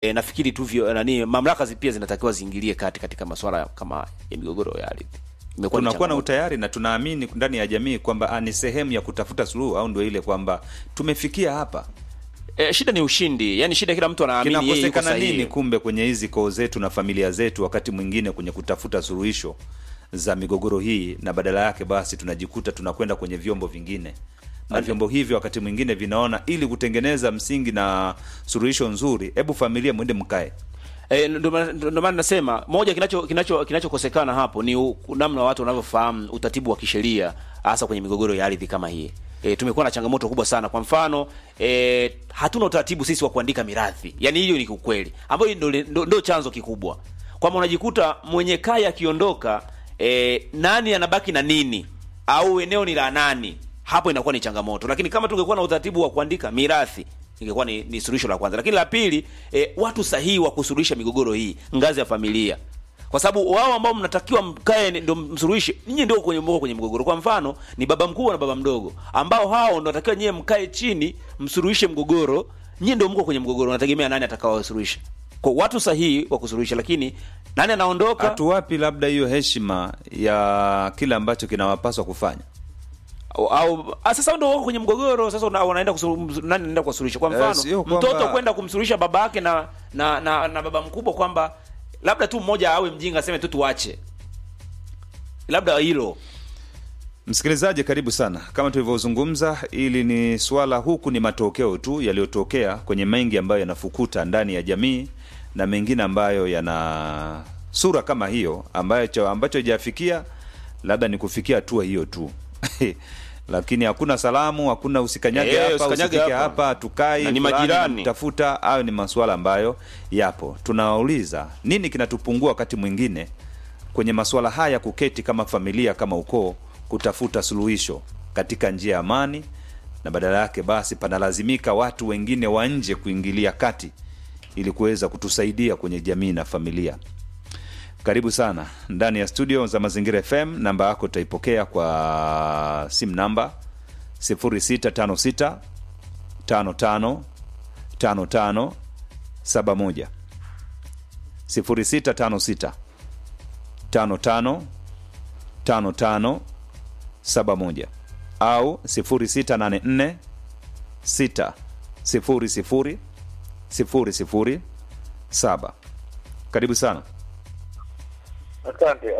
E, nafikiri tu vyo nani mamlaka zi pia zinatakiwa ziingilie kati katika masuala kama ya migogoro ya ardhi. Imekuwa ni tunakuwa na changamoto. utayari na tunaamini ndani ya jamii kwamba ah, ni sehemu ya kutafuta suluhu au ndio ile kwamba tumefikia hapa E, shida ni ushindi, yani shida kila mtu anaamini yeye yuko kinakosekana sahihi. nini kumbe kwenye hizi koo zetu na familia zetu wakati mwingine kwenye kutafuta suluhisho za migogoro hii na badala yake basi tunajikuta tunakwenda kwenye vyombo vingine na vyombo hivyo wakati mwingine vinaona ili kutengeneza msingi na suluhisho nzuri hebu familia mwende mkae E, ndio maana ndio maana nasema moja kinacho kinacho kinachokosekana hapo ni u- namna watu wanavyofahamu utaratibu wa kisheria hasa kwenye migogoro ya ardhi kama hii. E, tumekuwa na changamoto kubwa sana. Kwa mfano e, hatuna utaratibu sisi wa kuandika mirathi, yaani hiyo ni ukweli, ambayo ndio ndio- ndio chanzo kikubwa, kwamba unajikuta mwenye kaya akiondoka, e, nani anabaki na nini au eneo ni la nani, hapo inakuwa ni changamoto. Lakini kama tungekuwa na utaratibu wa kuandika mirathi ingekuwa ni, ni suluhisho la kwanza. Lakini la pili, e, watu sahihi wa kusuluhisha migogoro hii ngazi ya familia kwa sababu wao ambao mnatakiwa mkae ni- ndio msuluhishe, nyinyi ndio kwenye mko kwenye mgogoro. Kwa mfano ni baba mkubwa na baba mdogo, ambao hao ndio natakiwa nyie mkae chini msuluhishe mgogoro. Nyinyi ndio mko kwenye mgogoro, nategemea nani atakaowasuluhisha. Kwa watu sahihi wa kusuluhisha, lakini nani anaondoka? hatuwapi labda hiyo heshima ya kile ambacho kinawapaswa kufanya au, au ah, sasa ndio wako kwenye mgogoro sasa, una- wanaenda kusulu- nani anaenda kuwasuluhisha? Kwa Eh, mfano sio kwamba- mtoto kwenda kumsuluhisha baba yake na na, na na baba mkubwa kwamba labda tu mmoja awe mjinga aseme tu tuache, labda hilo Msikilizaji, karibu sana. Kama tulivyozungumza, ili ni swala huku ni matokeo tu yaliyotokea kwenye mengi ambayo yanafukuta ndani ya jamii na mengine ambayo yana sura kama hiyo ambacho ambacho hajafikia labda ni kufikia hatua hiyo tu lakini hakuna salamu, hakuna usikanyage Eh, hapa usikanyage usifike hapa. hapa, tukai Na ni fulani majirani. namtafuta. Hayo ni masuala ambayo yapo. Tunawauliza nini kinatupungua wakati mwingine kwenye masuala haya, kuketi kama familia, kama ukoo, kutafuta suluhisho katika njia ya amani, na badala yake basi panalazimika watu wengine wa nje kuingilia kati ili kuweza kutusaidia kwenye jamii na familia. Karibu sana ndani ya studio za Mazingira FM. Namba yako utaipokea kwa simu namba 0656 55 55 71 0656 55 55 71 au 0684 6 00 00 7. Karibu sana. Asante.